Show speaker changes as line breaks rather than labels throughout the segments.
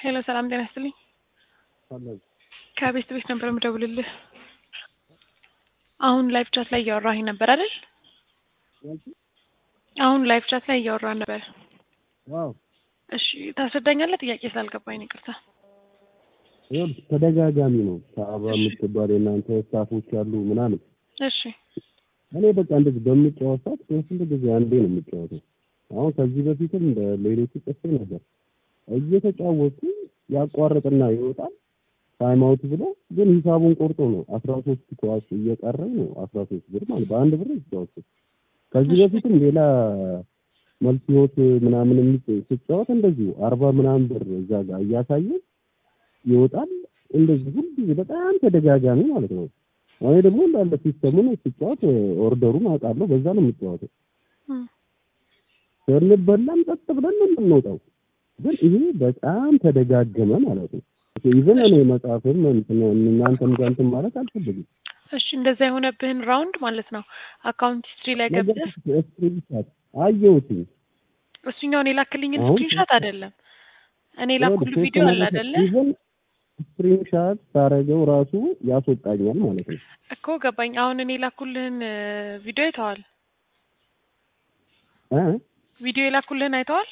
ሄሎ ሰላም ጤና ይስጥልኝ። ከቤት ቤት ነበር የምደውልልህ። አሁን ላይቭ ቻት ላይ እያወራኝ ነበር አይደል? አሁን ላይቭ ቻት ላይ እያወራን ነበር።
ዋው
እሺ ታስረዳኛለህ? ጥያቄ ስላልገባኝ ነው ይቅርታ።
ይኸውልሽ ተደጋጋሚ ነው። ከአበባ የምትባል የእናንተ ስታፎች ያሉ ምናምን
እሺ
እኔ በቃ እንደዚህ በምጫወት ሰዓት በስንት ጊዜ አንዴ ነው የምጫወተው። አሁን ከዚህ በፊትም ለሌሎቹ ጽፌ ነበር እየተጫወቱ ያቋርጥና ይወጣል ታይም አውት ብሎ ግን ሂሳቡን ቆርጦ ነው አስራ ሶስት ኳስ እየቀረኝ ነው አስራ ሶስት ብር ማለት በአንድ ብር ይጫወቱ። ከዚህ በፊትም ሌላ መልስ ህይወት ምናምን የሚ- ስጫወት እንደዚሁ አርባ ምናምን ብር እዛ ጋር እያሳየ ይወጣል። እንደዚህ ሁሉ ጊዜ በጣም ተደጋጋሚ ማለት ነው። እኔ ደግሞ እንዳለ ሲስተሙን ስጫወት ኦርደሩን አውቃለሁ። በዛ ነው የምጫወተው።
እም፣
ስንበላም ጸጥ ብለን ነው የምንወጣው። ግን ይሄ በጣም ተደጋገመ ማለት ነው። ኢቨን እኔ መጽሐፍም እንትን እናንተም ጋር እንትን ማለት አልፈልግም።
እሺ እንደዛ የሆነብህን ራውንድ ማለት ነው አካውንት ሂስትሪ ላይ
ነገር
ገብተህ
ስክሪንሻት አየሁትኝ።
እሱኛውን የላክልኝን
አሁን
ስክሪንሾት አይደለም እኔ የላኩልህ ቪዲዮ አለ አይደለ?
ኢቨን ስክሪንሻት ሳረገው ራሱ ያስወጣኛል ማለት ነው።
እኮ ገባኝ። አሁን እኔ የላኩልህን ቪዲዮ አይተዋል?
እ
ቪዲዮ የላኩልህን አይተዋል?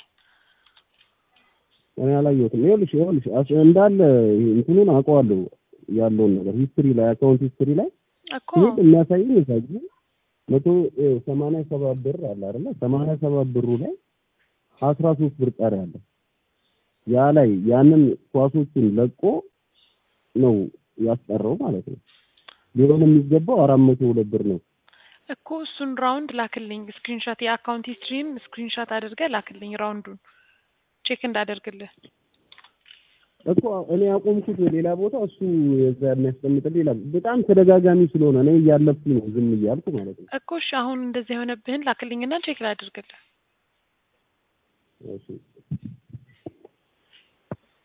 እኔ አላየሁትም። ይኸውልሽ ይኸውልሽ አስ- እንዳለ እንትኑን አውቀዋለሁ ያለውን ነገር ሂስትሪ ላይ አካውንት ሂስትሪ ላይ
እኮ
ይሄን የሚያሳየኝ ይሳይ መቶ እ፣ ሰማንያ ሰባት ብር አለ አይደለ? ሰማንያ ሰባት ብሩ ላይ አስራ ሶስት ብር ቀሪ አለ። ያ ላይ ያንን ኳሶችን ለቆ ነው ያስቀረው ማለት ነው። ሊሆን የሚገባው አራት መቶ ሁለት ብር ነው።
እኮ እሱን ራውንድ ላክልኝ። ስክሪንሾት የአካውንት ሂስትሪን ስክሪንሾት አድርገህ ላክልኝ ራውንዱን ቼክ እንዳደርግልህ።
እኮ እኔ ያቆምኩት ሌላ ቦታ እሱ የዛ የሚያስቀምጥልኝ ሌላ በጣም ተደጋጋሚ ስለሆነ እኔ እያለፍኩኝ ነው ዝም እያልኩ ማለት ነው።
እኮ እሺ አሁን እንደዚህ የሆነብህን ላክልኝና ቼክ ላድርግልህ።
እሺ